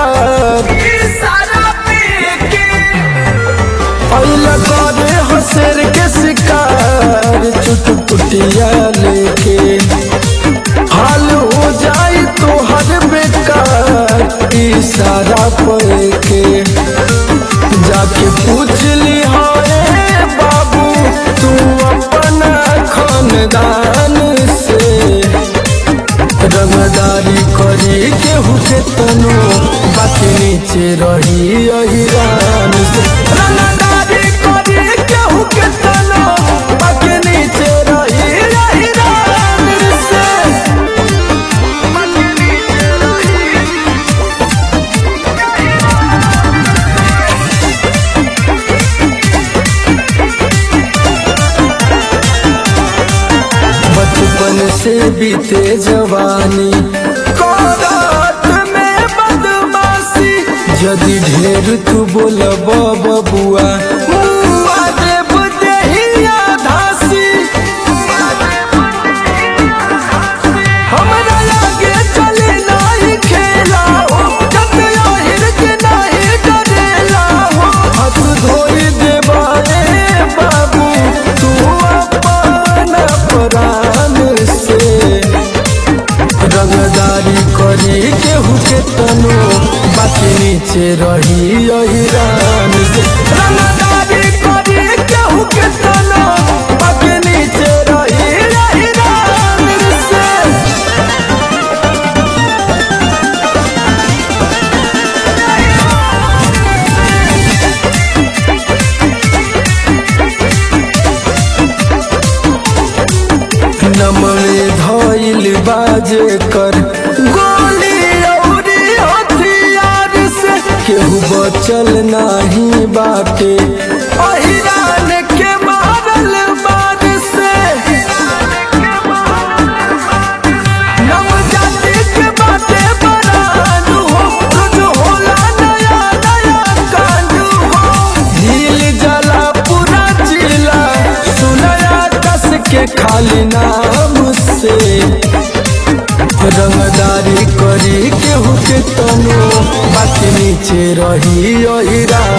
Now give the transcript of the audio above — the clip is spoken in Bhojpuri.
बेकार अइला करे हसर के शिकार चुटपुटिया लेके हाल हो जाई तो हर बेकार इशारा पर के जाके पूछ ली हाय बाबू तू अपना खानदान से रंगदारी करी केहू के तनो बाकी नीचे रही अहिरान से रंगदारी करी केहू के तनो बाकी नीचे रही अहिरान से बचपन से बीते जवानी कोरात में बदमाशी यदि ढेर तू बोलब बबुआ मुआ देब देहिया धासी हमरा आगे चले नाही खेला हो जब आहिर के नाही डरेला हो हाथ धोई देबा रे बाबू तू अपना प्राण से रंगदारी करी केहू के तनो बाकी नीचे रही अहिरान से रंगदारी करी केहू के तनो बाकी नीचे रही अहिरान से नमरे धइल बाजे कर गोली औरी हथियार से केहू बचल नाही बाटे अहिरान के मारल बार से नव जाति के बाटे बरान हो रोज होला नया नया कांड हो झील जला पूरा जिला सुनया दस के खाली नाम से रंगदारी करी केहू के तनो बाकी नीचे रही अहिरा